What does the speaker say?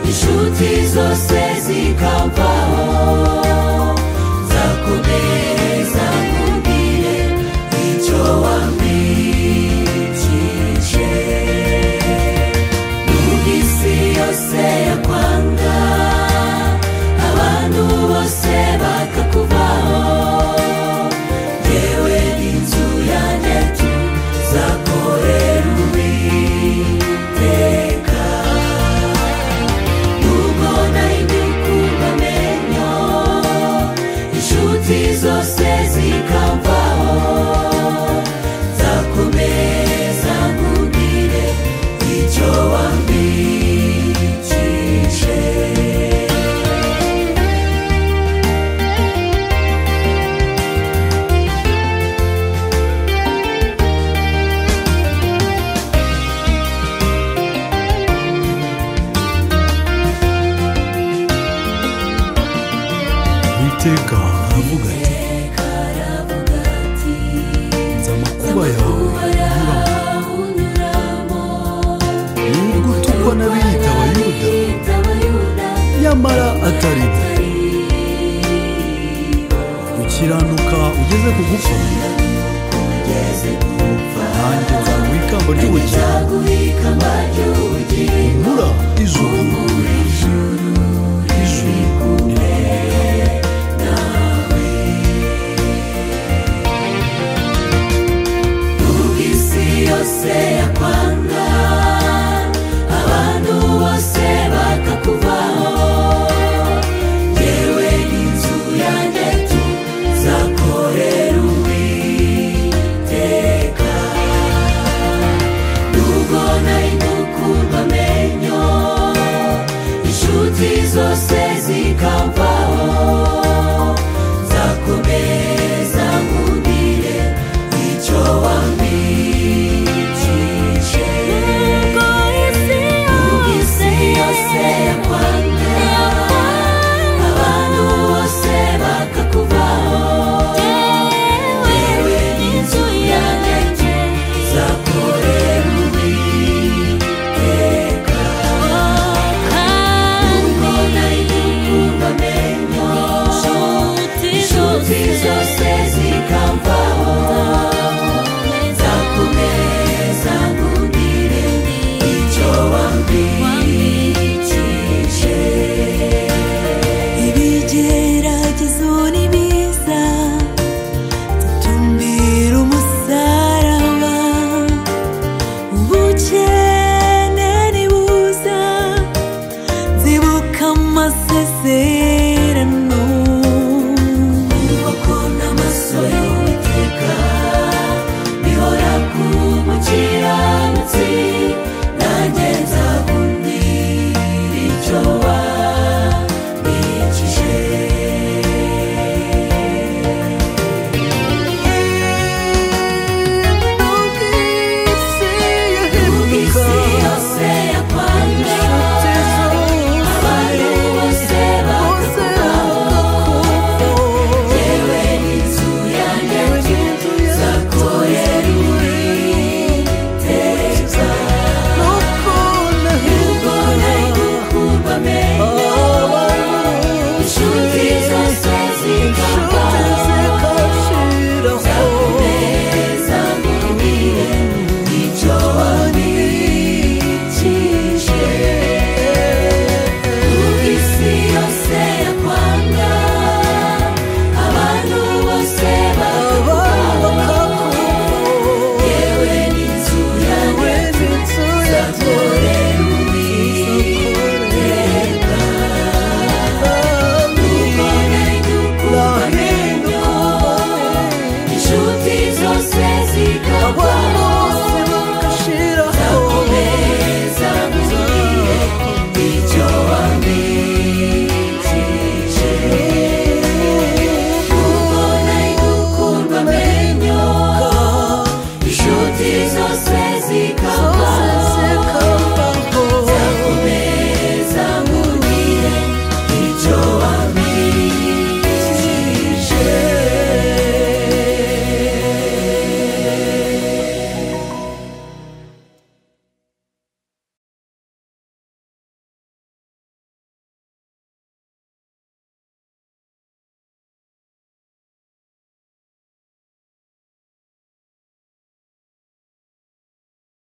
Inzuzi zose zikavaho zakubere zakubwire icyo wambicishije nubwo isi yose yakwanga abantu bose bakakuvaho yewe n'inzu yanjye tuzakorera uwiteka nubwo nari ndi kubamenya inshuti zose zikamvaho nzakomeza nkubwire icyo wambicishije uwiteka aravuga ati karavuga ati nzi amakuba yawe unyuramo unyuramo nubwo utukwa n'abiyita abayuda itabayuda nyamara atari bo ukiranuka ugeze ku gupfa ugeze gupfa nanjye nzaguha ikamba ry'ubugingo nzaguhika mbaryugi humura izuba izuba isi yose yakwanga abantu bose bakakuvaho yewe n'inzu yanjye tuzakorera uwiteka nubwo nari gukunda amenyo inshuti zose zikamva